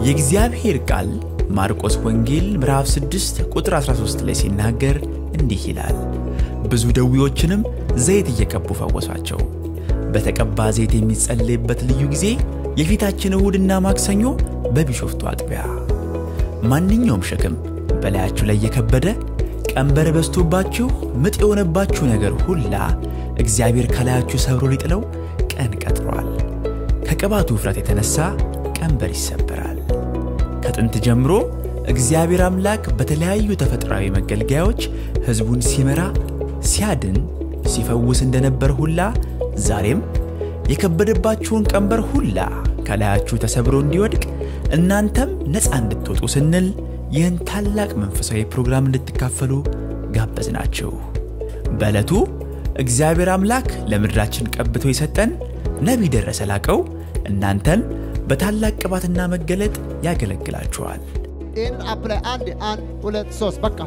የእግዚአብሔር ቃል ማርቆስ ወንጌል ምዕራፍ 6 ቁጥር 13 ላይ ሲናገር እንዲህ ይላል፣ ብዙ ደዌዎችንም ዘይት እየቀቡ ፈወሷቸው። በተቀባ ዘይት የሚጸለይበት ልዩ ጊዜ የፊታችን እሁድና ማክሰኞ በቢሾፍቱ አጥቢያ። ማንኛውም ሸክም በላያችሁ ላይ የከበደ ቀንበር በዝቶባችሁ ምጥ የሆነባችሁ ነገር ሁላ እግዚአብሔር ከላያችሁ ሰብሮ ሊጥለው ቀን ቀጥሯል። ከቅባቱ ውፍረት የተነሳ ቀንበር ይሰበራል። ከጥንት ጀምሮ እግዚአብሔር አምላክ በተለያዩ ተፈጥሯዊ መገልገያዎች ሕዝቡን ሲመራ፣ ሲያድን፣ ሲፈውስ እንደነበር ሁላ ዛሬም የከበደባችሁን ቀንበር ሁላ ከላያችሁ ተሰብሮ እንዲወድቅ እናንተም ነፃ እንድትወጡ ስንል ይህን ታላቅ መንፈሳዊ ፕሮግራም እንድትካፈሉ ጋበዝናችሁ። በዕለቱ እግዚአብሔር አምላክ ለምድራችን ቀብቶ የሰጠን ነቢይ ደረሰ ላቀው እናንተን በታላቅ ቅባትና መገለጥ ያገለግላችኋል። ይህንን አፕ ላይ አንድ አንድ ሁለት ሶስት በቃ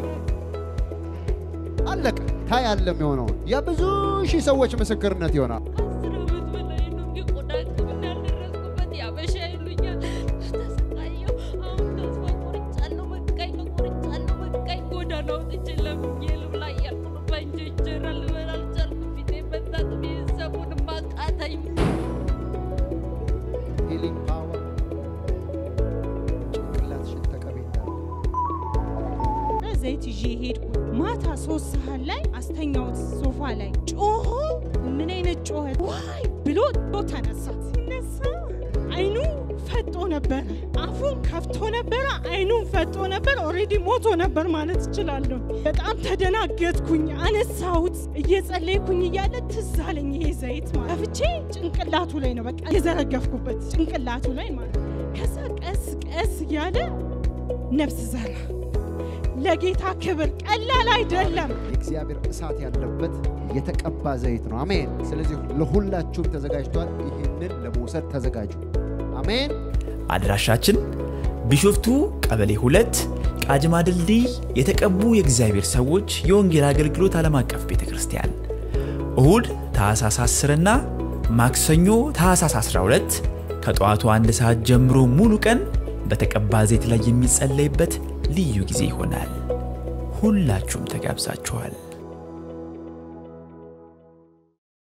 አለቀ። ታያለ የሚሆነውን የብዙ ሺህ ሰዎች ምስክርነት ይሆናል። አስር ዓመት በላይ ነው የቆዳ ሕክምና ያልደረስኩበት ያበሻ ይሉኛል። ተሰቃየሁ። አሁን ተስፋ ቆርጫለሁ። በቃኝ፣ ቆርጫለሁ። በቃኝ። ጎዳና ወጥቼ ለምኜ ልብላ እያልኩ ነው። በእንጀ እንጀራ ልበላ አልቻልኩም። ፊቴ መታጠብ ቤተሰቡንም አቃተኝ። ሂሊንግ ፓወር ጭንቅላትሽን ተቀቢ እንዳለ ዘይት ይዤ ሄድኩ። ማታ ሶስት ሰዓት ላይ አስተኛውት ሶፋ ላይ ጮሆ፣ ምን አይነት ጮኸት ዋይ ብሎ ተነሳ። ሲነሳ አይኑ ፈጦ ነበረ፣ አፉን ከፍቶ ነበረ፣ አይኑን ፈጦ ነበር። ኦልሬዲ ሞቶ ነበር ማለት እችላለሁ። በጣም ተደናገጥኩኝ። አነሳሁት። እየጸለይኩኝ እያለ ትዝ አለኝ ይሄ ዘይት ማለት ከፍቼ ጭንቅላቱ ላይ ነው በቃ የዘረገፍኩበት ጭንቅላቱ ላይ ማለት ከዛ ቀስ ቀስ እያለ ነፍስ ዘራ። ለጌታ ክብር ቀላል አይደለም። የእግዚአብሔር እሳት ያለበት የተቀባ ዘይት ነው። አሜን። ስለዚህ ለሁላችሁም ተዘጋጅቷል። ይህንን ለመውሰድ ተዘጋጁ። አሜን። አድራሻችን ቢሾፍቱ ቀበሌ ሁለት ቃጅማ ድልድይ የተቀቡ የእግዚአብሔር ሰዎች የወንጌል አገልግሎት ዓለም አቀፍ ቤተ ክርስቲያን እሁድ ታኅሳስ 10 እና ማክሰኞ ታኅሳስ 12 ከጠዋቱ አንድ ሰዓት ጀምሮ ሙሉ ቀን በተቀባ ዘይት ላይ የሚጸለይበት ልዩ ጊዜ ይሆናል። ሁላችሁም ተጋብዛችኋል።